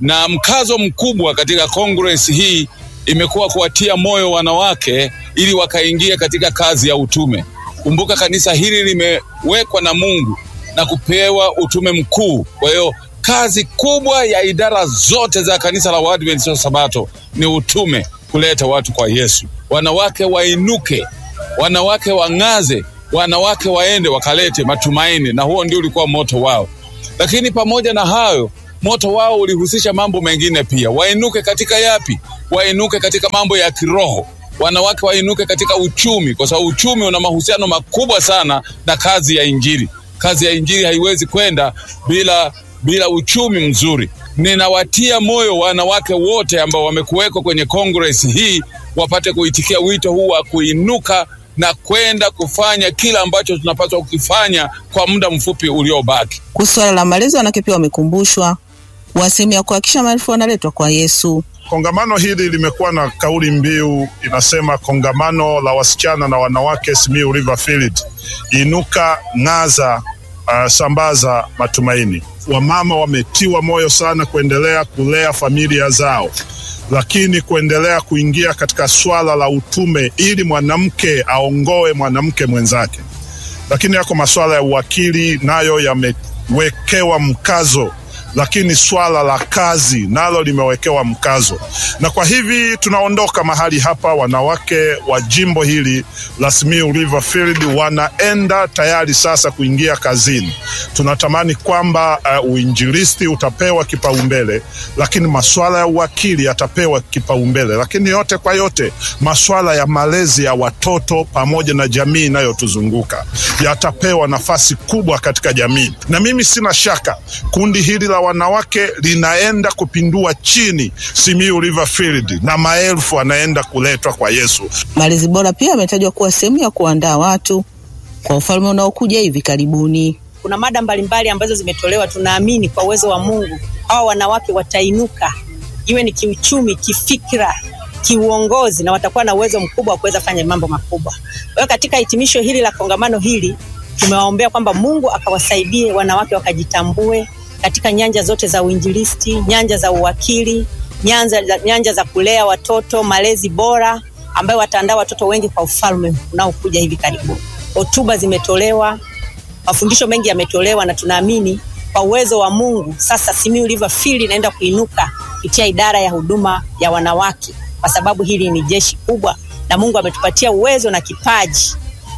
na mkazo mkubwa katika Congress hii imekuwa kuwatia moyo wanawake ili wakaingia katika kazi ya utume. Kumbuka kanisa hili limewekwa na Mungu na kupewa utume mkuu. Kwa hiyo kazi kubwa ya idara zote za kanisa la Waadventista wa Sabato ni utume, kuleta watu kwa Yesu. Wanawake wainuke, wanawake wang'aze, wanawake waende wakalete matumaini, na huo ndio ulikuwa moto wao. Lakini pamoja na hayo, moto wao ulihusisha mambo mengine pia. Wainuke katika yapi? Wainuke katika mambo ya kiroho. Wanawake wainuke katika uchumi, kwa sababu uchumi una mahusiano makubwa sana na kazi ya Injili. Kazi ya Injili haiwezi kwenda bila bila uchumi mzuri. Ninawatia moyo wanawake wote ambao wamekuwekwa kwenye Congress hii wapate kuitikia wito huu wa kuinuka na kwenda kufanya kila ambacho tunapaswa kukifanya kwa muda mfupi uliobaki. Kuhusu swala la malezi, wanawake pia wamekumbushwa kuwa sehemu ya kuhakikisha maelfu wanaletwa kwa Yesu. Kongamano hili limekuwa na kauli mbiu inasema, kongamano la wasichana na wanawake Simiyu Riverfield, inuka, ng'aza, uh, sambaza matumaini. Wamama wametiwa moyo sana kuendelea kulea familia zao, lakini kuendelea kuingia katika swala la utume ili mwanamke aongoe mwanamke mwenzake. Lakini yako masuala ya uwakili nayo yamewekewa mkazo lakini swala la kazi nalo limewekewa mkazo, na kwa hivi tunaondoka mahali hapa, wanawake wa jimbo hili la Simiyu Riverfield wanaenda tayari sasa kuingia kazini. Tunatamani kwamba uh, uinjilisti utapewa kipaumbele, lakini masuala ya uwakili yatapewa kipaumbele, lakini yote kwa yote masuala ya malezi ya watoto pamoja na jamii inayotuzunguka yatapewa nafasi kubwa katika jamii, na mimi sina shaka kundi hili la wanawake linaenda kupindua chini Simiyu Riverfield na maelfu anaenda kuletwa kwa Yesu. Malezi bora pia ametajwa kuwa sehemu ya kuandaa watu kwa ufalme unaokuja hivi karibuni. Kuna mada mbalimbali ambazo zimetolewa. Tunaamini kwa uwezo wa Mungu hawa wanawake watainuka, iwe ni kiuchumi, kifikra, kiuongozi, na watakuwa na uwezo mkubwa wa kuweza fanya mambo makubwa. Kwa hiyo katika hitimisho hili la kongamano hili tumewaombea kwamba Mungu akawasaidie wanawake wakajitambue katika nyanja zote za uinjilisti, nyanja za uwakili, nyanja, nyanja za kulea watoto, malezi bora ambayo wataandaa watoto wengi kwa ufalme unaokuja hivi karibuni. Hotuba zimetolewa, mafundisho mengi yametolewa, na tunaamini kwa uwezo wa Mungu sasa Simiyu Riverfield inaenda kuinuka kupitia idara ya huduma ya wanawake, kwa sababu hili ni jeshi kubwa, na Mungu ametupatia uwezo na kipaji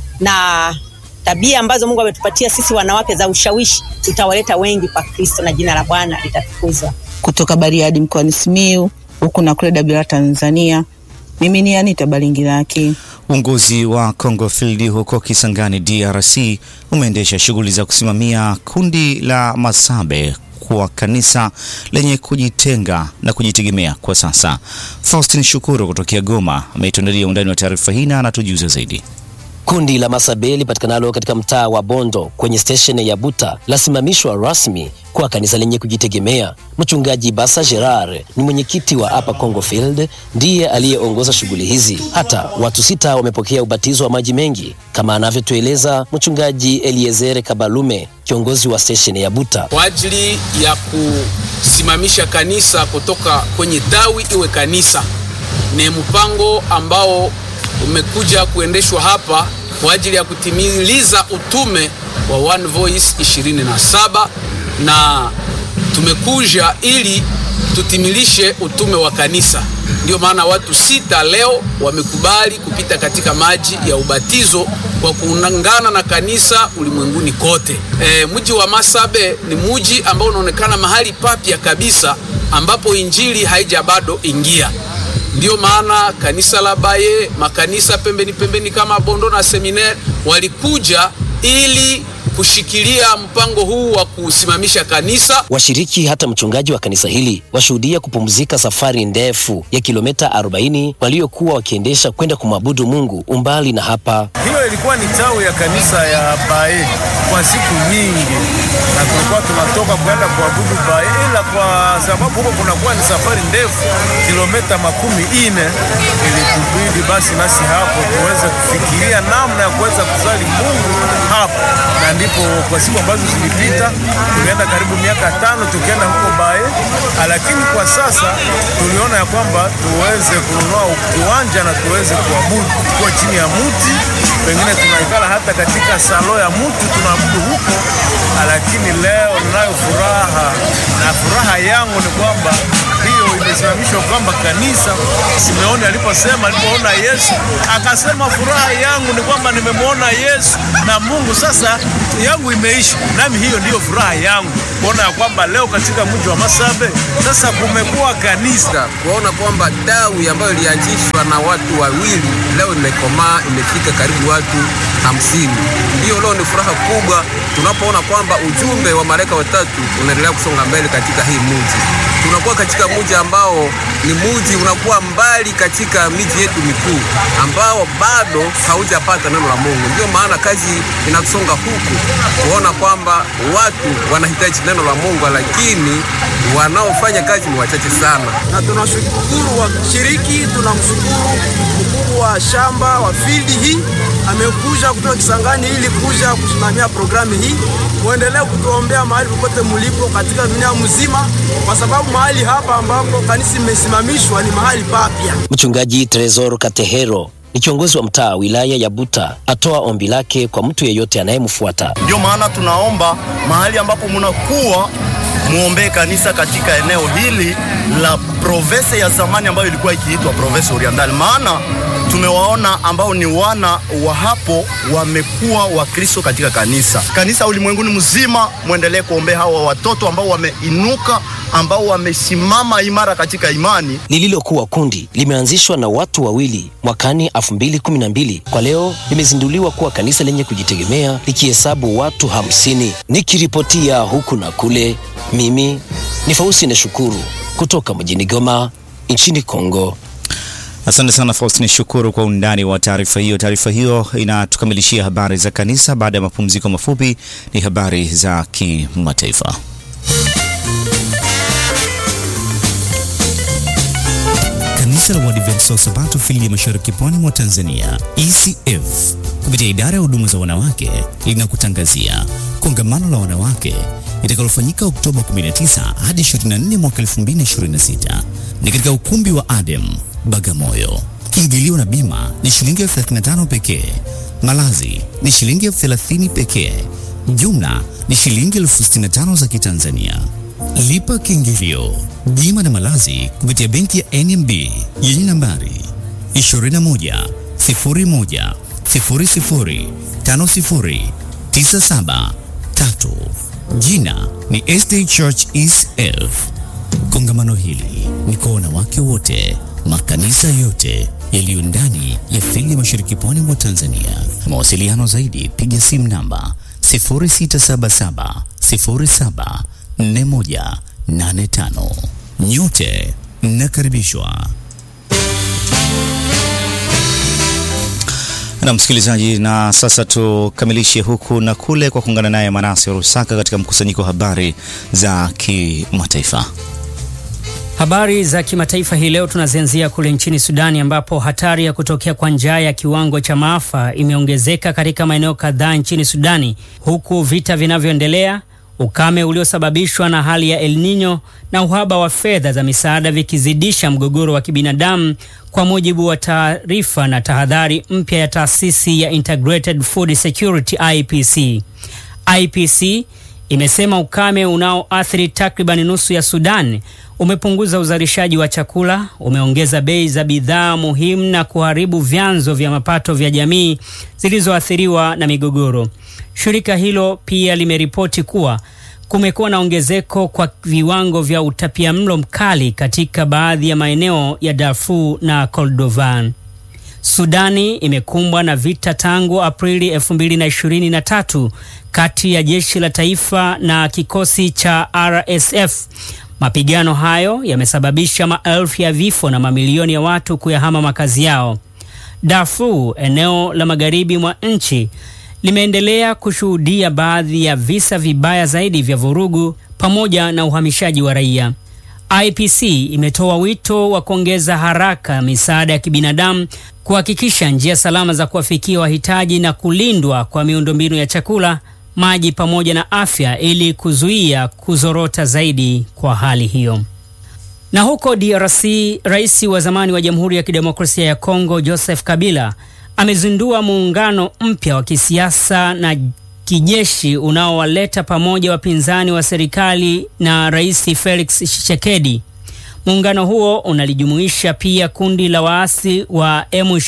na tabia ambazo Mungu ametupatia sisi wanawake za ushawishi, tutawaleta wengi kwa Kristo na jina la Bwana litatukuzwa. Kutoka Bariadi mkoani Simiyu, huku na kule Dabira Tanzania, mimi ni Anita Balingiraki. Uongozi wa Congo Field huko Kisangani DRC umeendesha shughuli za kusimamia kundi la Masabe kuwa kanisa lenye kujitenga na kujitegemea kwa sasa. Faustin Shukuru kutokea Goma ametuandalia undani wa taarifa hii na anatujuza zaidi. Kundi la Masabe lipatikanalo katika mtaa wa Bondo kwenye stesheni ya Buta lasimamishwa rasmi kuwa kanisa lenye kujitegemea. Mchungaji Basa Gerard ni mwenyekiti wa hapa Congo Field, ndiye aliyeongoza shughuli hizi. Hata watu sita wamepokea ubatizo wa maji mengi, kama anavyotueleza mchungaji Eliezer Kabalume, kiongozi wa stesheni ya Buta. Kwa ajili ya kusimamisha kanisa kutoka kwenye tawi iwe kanisa, ni mpango ambao umekuja kuendeshwa hapa kwa ajili ya kutimiliza utume wa One Voice 27 na tumekuja ili tutimilishe utume wa kanisa. Ndio maana watu sita leo wamekubali kupita katika maji ya ubatizo kwa kuungana na kanisa ulimwenguni kote. E, mji wa Masabe ni mji ambao unaonekana mahali papya kabisa ambapo injili haija bado ingia. Ndiyo maana kanisa la Baye, makanisa pembeni pembeni kama Bondo na Seminaire walikuja ili kushikilia mpango huu wa kusimamisha kanisa. Washiriki hata mchungaji wa kanisa hili washuhudia kupumzika safari ndefu ya kilomita 40 waliokuwa wakiendesha kwenda kumwabudu Mungu umbali na hapa. Hiyo ilikuwa ni tawi ya kanisa ya Bae kwa siku nyingi, na tulikuwa tunatoka kwenda kuabudu Bae, ila kwa sababu huko kunakuwa ni safari ndefu kilomita makumi ine, ilitubidi basi nasi hapo tuweze kufikiria namna ya kuweza kusali Mungu hapo, na ndipo kwa siku ambazo zilipita tulienda karibu miaka tano tukienda huko Bae, lakini kwa sasa tuliona ya kwamba tuweze kununua kiwanja na tuweze kuabudu kwa chini ya muti, pengine tunaikala hata katika salo ya mutu tunaabudu huko. Lakini leo ninayo furaha na furaha yangu ni kwamba hiyo imesimamishwa kwamba kanisa Simeoni aliposema alipoona Yesu akasema, furaha yangu ni kwamba nimemwona Yesu na Mungu, sasa yangu imeisha. Nami hiyo ndiyo furaha yangu kuona ya kwamba leo katika mji wa Masabe sasa kumekuwa kanisa, kuona kwamba dawi ambayo ilianzishwa na watu wawili leo imekomaa, imefika karibu watu hamsini. Hiyo leo ni furaha kubwa tunapoona kwamba ujumbe wa malaika watatu unaendelea kusonga mbele katika hii mji. Tunakuwa katika mji ambao ni mji unakuwa mbali katika miji yetu mikuu ambao bado haujapata neno la Mungu. Ndio maana kazi inasonga huku kuona kwamba watu wanahitaji neno la Mungu, lakini wanaofanya kazi ni wachache sana. Na tunashukuru washiriki, tunamshukuru mkuu wa shamba wa field hii amekuja kutoka Kisangani ili kuja kusimamia programu hii. Muendelee kutuombea mahali popote mulipo katika dunia mzima, kwa sababu mahali hapa ambapo kanisa imesimamishwa ni mahali papya. Mchungaji Tresor Katehero ni kiongozi wa mtaa wa wilaya ya Buta, atoa ombi lake kwa mtu yeyote anayemfuata. Ndio maana tunaomba mahali ambapo munakuwa muombee kanisa katika eneo hili la province ya zamani ambayo ilikuwa ikiitwa province Oriental, maana tumewaona ambao ni wana wa hapo wamekuwa Wakristo katika kanisa. Kanisa ulimwenguni mzima, mwendelee kuombea hawa watoto ambao wameinuka, ambao wamesimama imara katika imani. Lililokuwa kundi limeanzishwa na watu wawili mwakani 2012 kwa leo limezinduliwa kuwa kanisa lenye kujitegemea likihesabu watu hamsini. Nikiripotia huku na kule, mimi ni Faustine Shukuru kutoka mjini Goma nchini Kongo. Asante sana Faustine Shukuru kwa undani wa taarifa hiyo. Taarifa hiyo inatukamilishia habari za kanisa. Baada ya mapumziko mafupi, ni habari za kimataifa. Kanisa la Waadventista wa Sabato fili ya mashariki pwani mwa Tanzania ECF kupitia idara ya huduma za wanawake linakutangazia kongamano la wanawake litakalofanyika Oktoba 19 hadi 24 mwaka 2026 ni katika ukumbi wa Adem Bagamoyo. Kiingilio na bima ni shilingi elfu 35 pekee. Malazi ni shilingi elfu 30 pekee. Jumla ni shilingi elfu 65 za Kitanzania. Lipa kiingilio, bima na malazi kupitia benki ya NMB yenye nambari 21 01 00 50 97 3. Jina ni SD Church ECF. Kongamano hili ni kwa wanawake wote, makanisa yote yaliyo ndani ya fili ya mashariki pwani mwa Tanzania. Mawasiliano zaidi, piga simu namba 0677 07 4185. Nyote mnakaribishwa. Na msikilizaji, na sasa tukamilishe huku na kule kwa kuungana naye Manase Rusaka katika mkusanyiko wa habari za kimataifa. Habari za kimataifa hii leo tunazianzia kule nchini Sudani ambapo hatari ya kutokea kwa njaa ya kiwango cha maafa imeongezeka katika maeneo kadhaa nchini Sudani, huku vita vinavyoendelea, ukame uliosababishwa na hali ya El Nino na uhaba wa fedha za misaada vikizidisha mgogoro wa kibinadamu, kwa mujibu wa taarifa na tahadhari mpya ya taasisi ya Integrated Food Security IPC. IPC imesema ukame unaoathiri takriban nusu ya Sudan umepunguza uzalishaji wa chakula, umeongeza bei za bidhaa muhimu na kuharibu vyanzo vya mapato vya jamii zilizoathiriwa na migogoro. Shirika hilo pia limeripoti kuwa kumekuwa na ongezeko kwa viwango vya utapiamlo mkali katika baadhi ya maeneo ya Darfur na Kordofan. Sudani imekumbwa na vita tangu Aprili 2023 kati ya jeshi la taifa na kikosi cha RSF. Mapigano hayo yamesababisha maelfu ya vifo na mamilioni ya watu kuyahama makazi yao. Darfur, eneo la magharibi mwa nchi, limeendelea kushuhudia baadhi ya visa vibaya zaidi vya vurugu pamoja na uhamishaji wa raia. IPC imetoa wito wa kuongeza haraka misaada ya kibinadamu, kuhakikisha njia salama za kuwafikia wahitaji na kulindwa kwa miundombinu ya chakula, maji pamoja na afya ili kuzuia kuzorota zaidi kwa hali hiyo. Na huko DRC, rais wa zamani wa Jamhuri ya Kidemokrasia ya Kongo Joseph Kabila amezindua muungano mpya wa kisiasa na kijeshi unaowaleta pamoja wapinzani wa serikali na Rais Felix Tshisekedi. Muungano huo unalijumuisha pia kundi la waasi wa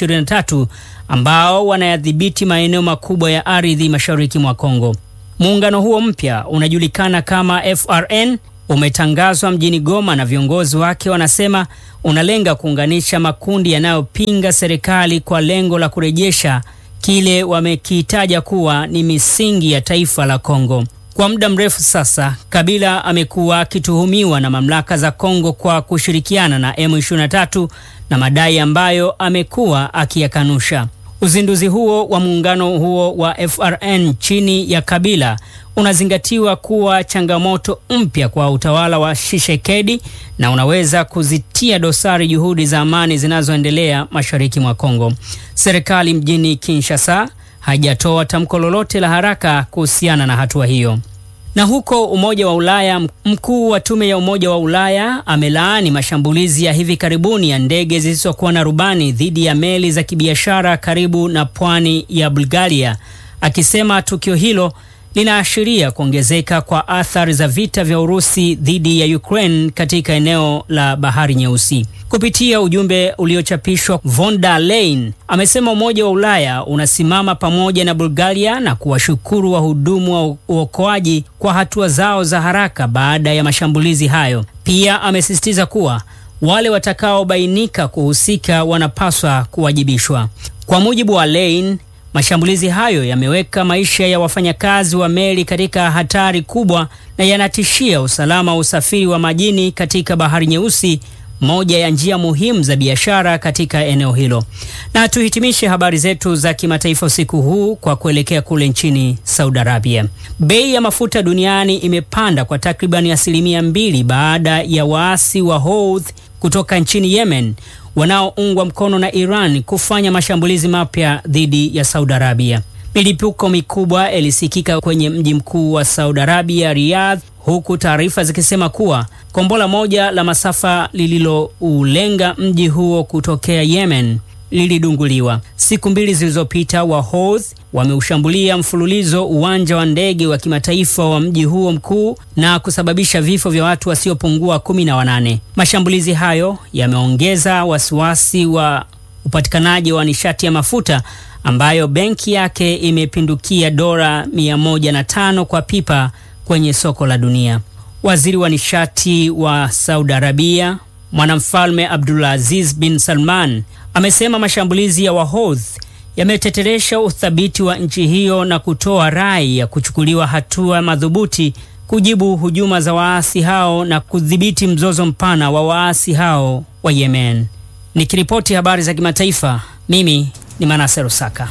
M23 ambao wanayadhibiti maeneo makubwa ya ardhi mashariki mwa Kongo. Muungano huo mpya unajulikana kama FRN umetangazwa mjini Goma na viongozi wake wanasema unalenga kuunganisha makundi yanayopinga serikali kwa lengo la kurejesha kile wamekitaja kuwa ni misingi ya taifa la Kongo. Kwa muda mrefu sasa, Kabila amekuwa akituhumiwa na mamlaka za Kongo kwa kushirikiana na M23 na madai ambayo amekuwa akiyakanusha. Uzinduzi huo wa muungano huo wa FRN chini ya Kabila unazingatiwa kuwa changamoto mpya kwa utawala wa Tshisekedi na unaweza kuzitia dosari juhudi za amani zinazoendelea mashariki mwa Kongo. Serikali mjini Kinshasa haijatoa tamko lolote la haraka kuhusiana na hatua hiyo. Na huko Umoja wa Ulaya, mkuu wa tume ya Umoja wa Ulaya amelaani mashambulizi ya hivi karibuni ya ndege zisizokuwa na rubani dhidi ya meli za kibiashara karibu na pwani ya Bulgaria, akisema tukio hilo linaashiria kuongezeka kwa athari za vita vya Urusi dhidi ya Ukraine katika eneo la Bahari Nyeusi. Kupitia ujumbe uliochapishwa, von der Leyen amesema Umoja wa Ulaya unasimama pamoja na Bulgaria na kuwashukuru wahudumu wa uokoaji kwa hatua zao za haraka baada ya mashambulizi hayo. Pia amesisitiza kuwa wale watakaobainika kuhusika wanapaswa kuwajibishwa. Kwa mujibu wa Leyen, mashambulizi hayo yameweka maisha ya wafanyakazi wa meli katika hatari kubwa na yanatishia usalama wa usafiri wa majini katika Bahari Nyeusi, moja ya njia muhimu za biashara katika eneo hilo. Na tuhitimishe habari zetu za kimataifa usiku huu kwa kuelekea kule nchini Saudi Arabia. Bei ya mafuta duniani imepanda kwa takribani asilimia mbili baada ya waasi wa Houthi kutoka nchini Yemen wanaoungwa mkono na Iran kufanya mashambulizi mapya dhidi ya Saudi Arabia. Milipuko mikubwa ilisikika kwenye mji mkuu wa Saudi Arabia, Riyadh, huku taarifa zikisema kuwa kombola moja la masafa lililoulenga mji huo kutokea Yemen lilidunguliwa. Siku mbili zilizopita, Wahouthi wameushambulia mfululizo uwanja wa ndege wa kimataifa wa mji huo mkuu na kusababisha vifo vya watu wasiopungua kumi na wanane. Mashambulizi hayo yameongeza wasiwasi wa upatikanaji wa nishati ya mafuta ambayo benki yake imepindukia dola mia moja na tano kwa pipa kwenye soko la dunia. Waziri wa nishati wa Saudi Arabia Mwanamfalme Abdulaziz bin Salman amesema mashambulizi ya Wahouthi yameteteresha uthabiti wa nchi hiyo na kutoa rai ya kuchukuliwa hatua madhubuti kujibu hujuma za waasi hao na kudhibiti mzozo mpana wa waasi hao wa Yemen. Nikiripoti habari za kimataifa, mimi ni Manase Rusaka.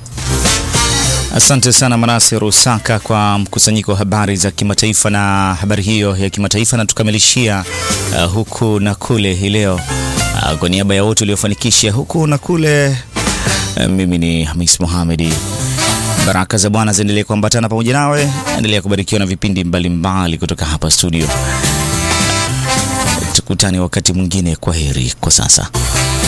Asante sana Manase Rusaka kwa mkusanyiko wa habari za kimataifa na habari hiyo ya kimataifa, na tukamilishia uh, huku na kule hii leo uh, kwa niaba ya wote waliofanikisha huku na kule uh, mimi ni Hamis Mohamedi. Baraka za Bwana ziendelee kuambatana pamoja nawe, endelea kubarikiwa na vipindi mbalimbali mbali kutoka hapa studio. Tukutane wakati mwingine. Kwa heri kwa sasa.